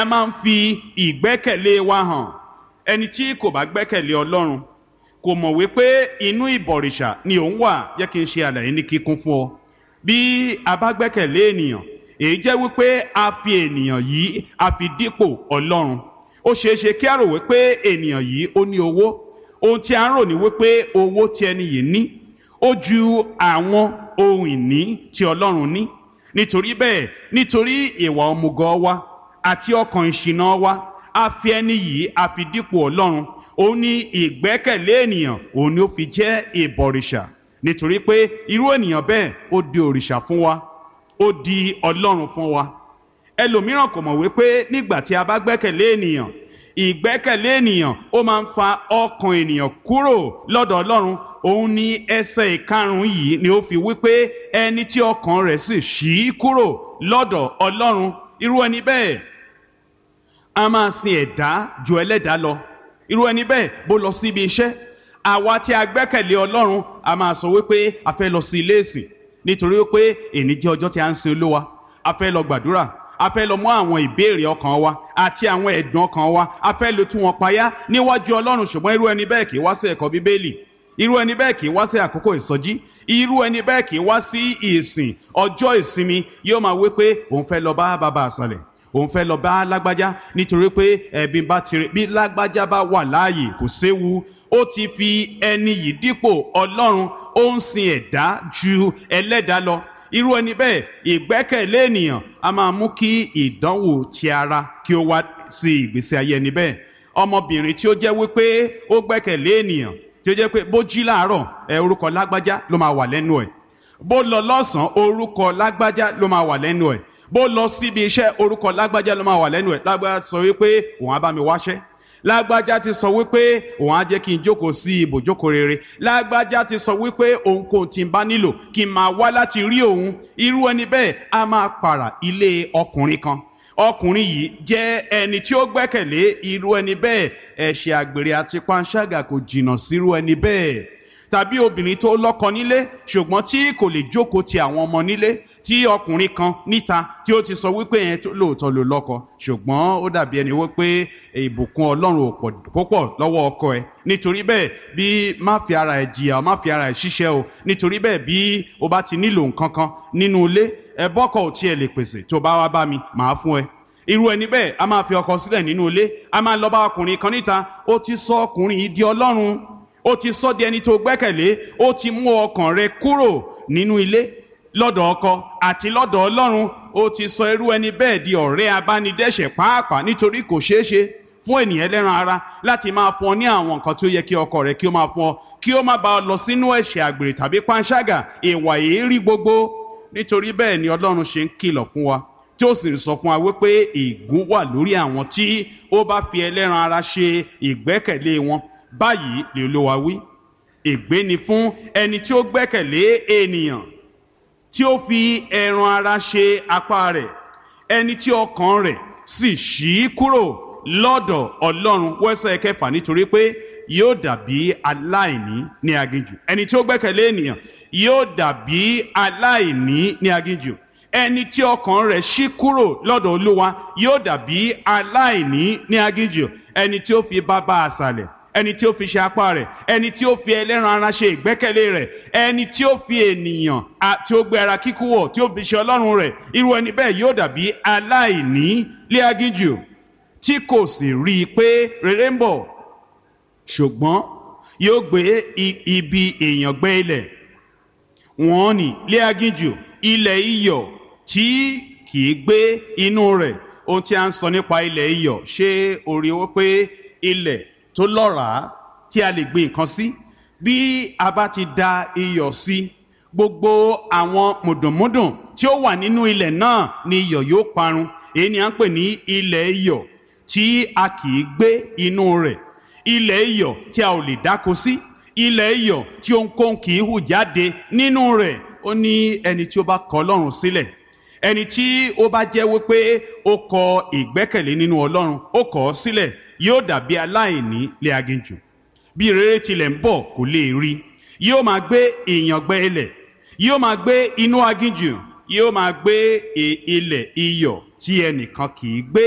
a máa ń fi ìgbẹ́kẹ̀lé wa hàn ẹni tí kò bá gbẹ́kẹ̀lé ọlọ́run kò mọ̀ wípé inú ìbọ̀rìṣà ni òun wà jẹ́ kí n ṣe àlàyé ní kíkún fún ọ bí a bá gbẹ́kẹ̀lé ènìyàn èyí jẹ́ wípé a fi ènìyàn yìí a fi dípò ọlọ́run ó ṣeé ṣe kí a rò wípé ènìyàn yìí ó ní owó ohun tí a ń rò ní wípé owó tí ẹni yìí ní ó ju àwọn ohun ìní tí ọlọ́run ní nítorí bẹ́ẹ̀ nítorí ìwà ọmùgọ̀ wa àti ọkàn ìṣìnà wa a fi ẹni yìí a fi dípò ọlọ́run òun ní ìgbẹ́kẹ̀lé ènìyàn òun ni ó fi jẹ́ ìbọ̀rìṣà nítorí pé irú ènìyàn bẹ́ẹ̀ ó di òrìṣà fún wa ó di ọlọ́run fún wa ẹlòmíràn kò mọ̀ wípé nígbà tí a bá gbẹ́kẹ̀lé ènìyàn ìgbẹ́kẹ̀lé ènìyàn ó máa ń fa ọkàn ènìyàn kúrò lọ́dọ̀ ọlọ́run òun ní ẹsẹ̀ ìkarùn-ún yìí ni ó fi wípé ẹni tí ọkàn rẹ̀ sì ṣí kúrò lọ́dọ̀ ọlọ́run irú ẹni bẹ́ẹ̀ a máa sin ẹ̀dá ju ẹlẹ́dàá lọ irú ẹni bẹ́ẹ̀ bó lọ síbi iṣẹ́ àwa tí a gbẹ́kẹ̀lé ọlọ́run a máa sọ wípé a fẹ́ lọ sí ilé ìsìn nítorí wípé èní jẹ́ ọjọ́ tí a ń sin olúwa a fẹ́ lọ gbàdúrà a fẹ́ lọ mú àwọn ìbéèrè ọkàn wa àti àwọn ẹ̀dùn ọkàn wa a fẹ́ lọ tú wọn payá níwájú ọlọ́run ṣùgbọ́n irú ẹni bẹ́ẹ̀ kì í wá sí ẹ̀kọ́ bíbélì irú ẹni bẹ́ẹ̀ kì í wá sí àkókò ìsọjí irú ẹni bẹ́ẹ̀ kì í wá sí ìsìn ọjọ́ ìsinmi yóò máa wí pé òun fẹ́ lọ bá bàbá àṣàlẹ̀ òun fẹ́ lọ bá lágbájá nítorí pé ẹ̀bí bá tirẹ̀ bí lágbájá bá wà láàyè kò séwu ó ti fi ẹni yìí dípò ọlọ́run ó ń sin ẹ̀dá ju ẹlẹ́dàá lọ irú ẹni bẹ́ẹ̀ ìgbẹ́kẹ̀lé ènìyàn a máa mú kí ìdánwò ti ara kí ó wá sí ìgbésí ayé ẹni bẹ́ẹ̀ ọmọbìnrin tí ó jẹ́ wípé ó gbẹ́kẹ̀lé ènìyàn tí ó jẹ́ pé bó jí láàárọ̀ ẹ orúkọ lágbájá ló máa wà lẹ́nu ẹ̀ bó lọ lọ́sàn-án orúkọ lágbájá ló máa wà lẹ́nu ẹ̀ bó lọ síbi iṣẹ́ orúkọ lágbájá ló máa wà lẹ́nu ẹ̀ lágbájá sọ wípé òun á bá mi wáṣẹ́ lágbájá ti sọ wípé òun á jẹ́ kí n jókòó sí ibòjókòó rere lágbájá ti sọ wípé òun kò tí ń bá nílò kí n máa wá láti rí òun irú ẹni bẹ́ẹ̀ á máa pààrà ilé ọkùnrin kan ọkùnrin yìí jẹ́ ẹni tí ó gbẹ́kẹ̀lé irú ẹni bẹ́ẹ̀ ẹ̀ṣẹ̀ àgbèrè àti panṣágà kò jìnnà sírú ẹni bẹ́ẹ̀ tàbí obìnrin tó lọ́kọ nílé ṣùgbọ́n tí kò lè jókòó ti àwọn ọmọ nílé tí ọkùnrin kan níta tí ó ti sọ wípé yẹn lóòótọ́ ló lọ́kọ ṣùgbọ́n ó dàbí ẹni wípé ìbùkún ọlọ́run ò pọ̀ lọ́wọ́ ọkọ ẹ̀ nítorí bẹ́ẹ̀ bí má fi ara ẹ̀ jìyà má fi ara ẹ̀ ṣiṣẹ́ o nítorí bẹ́ẹ̀ bí o bá ti nílò nǹkan kan nínú ilé ẹ bọ́kọ̀ ò tiẹ̀ lè pèsè tó bá wá bá mi màá fún ẹ irú ẹni bẹ́ẹ̀ a máa fi ọkọ sílẹ̀ nínú ilé a máa lọ bá ọkùnrin kan níta ó ti sọ ọkùnrin yìí di ọlọ́run ó ti sọ di ẹni tó gbẹ́kẹ̀lé ó ti mú ọkàn rẹ kúrò nínú ilé lọ́dọ̀ ọkọ àti lọ́dọ̀ ọlọ́run ó ti sọ irú ẹni bẹ́ẹ̀ di ọ̀rẹ́ abánidẹ́ṣẹ̀ pàápàá nítorí kò ṣeé ṣe fún ènìyàn ẹlẹ́ran ara láti máa fún ọ ní àwọn nǹkan tí ó yẹ kí ọkọ rẹ kí ó máa fún ọ kí ó má bá ọ lọ sínú ẹ̀ṣẹ̀ àgbèrè tàbí panṣágà ìwà èérí gbogbo nítorí bẹ́ẹ̀ ni ọlọ́run ṣe ń kìlọ̀ fún wa tí ó sì ń sọ fún wa wípé ègún wà lórí àwọn tí ó bá fi ẹlẹ́ran ara ṣe ìgbẹ́kẹ̀lé wọn báyìí lè olówó wí ègbé ni fún ẹni tí ó gbẹ́kẹ̀lé ènìyàn tí ó fi ẹran ara ṣe apá rẹ̀ ẹni tí ọkàn rẹ̀ sì ṣí kúrò lọ́dọ̀ ọlọ́run wẹ́sẹ̀ kẹfà nítorí pé yóò dàbí aláìní ní aginjù ẹni tí ó gbẹ́kẹ̀lé ènìyàn yóò dàbí aláìní ní aginjù ẹni tí ọkàn rẹ̀ ṣí kúrò lọ́dọ̀ olúwa yóò dàbí aláìní ní aginjù ẹni tí ó fi bàbá àṣàlẹ̀ ẹni tí ó fi ṣe apá rẹ̀ ẹni tí ó fi ẹlẹ́ran ara ṣe ìgbẹ́kẹ̀lé rẹ̀ ẹni tí ó fi ènìyàn tí ó gbé ara kíkú wọ̀ tí ó fi ṣe ọlọ́run rẹ̀ irú ẹni bẹ́ẹ̀ yóò dàbí aláìní lé aginjù tí kò sì rí i pé rere ń bọ̀ ṣùgbọ́n yóò gbé ibi èèyàn gbé ilẹ̀ wọ́n ní lé aginjù ilẹ̀ iyọ̀ tí kì í gbé inú rẹ̀ ohun tí a ń sọ nípa ilẹ̀ iyọ̀ ṣé orí wọ́n pé ilẹ̀ tó lọ́ràá tí a lè gbin nǹkan sí bí a bá ti da iyọ̀ sí gbogbo àwọn mùdùnmúdùn tí ó wà nínú ilẹ̀ náà ni iyọ̀ yóò parun èyí ni à ń pè ní ilẹ̀ iyọ̀ tí a kì í gbé inú rẹ̀ ilẹ̀ iyọ̀ tí a ò lè dáko sí ilẹ̀ iyọ̀ tí ohunkóhun kì í hù jáde nínú rẹ̀ ó ní ẹni tí ó bá kọ̀ Ọlọ́run sílẹ̀ ẹni tí ó bá jẹ́ wípé ó kọ ìgbẹ́kẹ̀lé nínú Ọlọ́run ó kọ̀ ọ́ sílẹ̀ yóò dàbí aláìní lé aginjù bí rere tilẹ̀ ń bọ̀ kò lè rí yóò máa gbé ìyàngbẹ ilẹ̀ yóò máa gbé inú aginjù yóò máa gbé ilẹ̀ iyọ̀ tí ẹnìkan kì í gbé